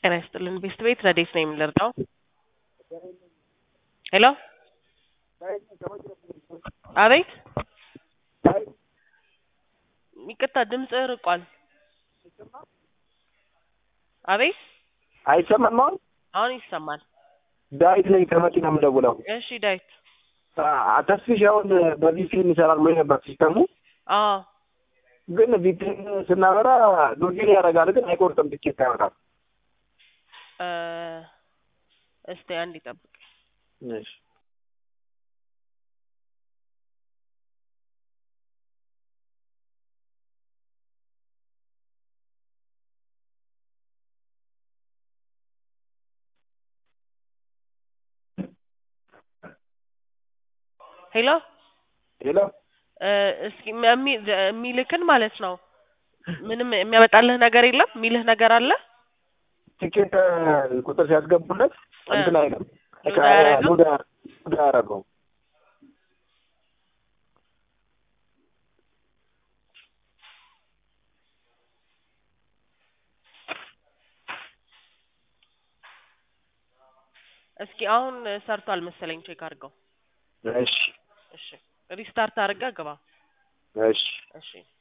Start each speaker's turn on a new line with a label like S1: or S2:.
S1: ጤና ይስጥልን ቤስት ቤት ረዴት ነው የምንረዳው? ሄሎ አቤት ይቅርታ ድምጽ ርቋል። አቤት
S2: አይሰማም አሁን?
S1: አሁን ይሰማል።
S2: ዳዊት ነኝ ከመኪና የምደውለው።
S1: እሺ ዳዊት።
S2: አ- ተስፊሽ አሁን በቪፒኤን ይሰራል ብሎ ነበር ሲስተሙ፣
S1: አዎ
S2: ግን ቪፒኤን ስናበራ ሎጊን ያደርጋል፣ ግን አይቆርጥም፣ ትኬት ያወጣል።
S1: እ እስቲ አንድ ይጠብቅ።
S2: እሺ
S1: ሄሎ
S2: ሌላ
S1: እ እስኪ የሚ- የሚልክን ማለት ነው ምንም የሚያመጣልህ ነገር የለም የሚልህ ነገር አለ?
S2: ትኬት ቁጥር ሲያስገቡለት እንትን አይልም፣
S1: ሎድ አያደርግም?
S2: ሎድ አያ- ሎድ አያደርገውም።
S1: እስኪ አሁን ሰርቷል መሰለኝ ቼክ አድርገው።
S2: እሺ
S1: እሺ ሪስታርት አድርገህ ግባ።
S2: እሺ
S1: እሺ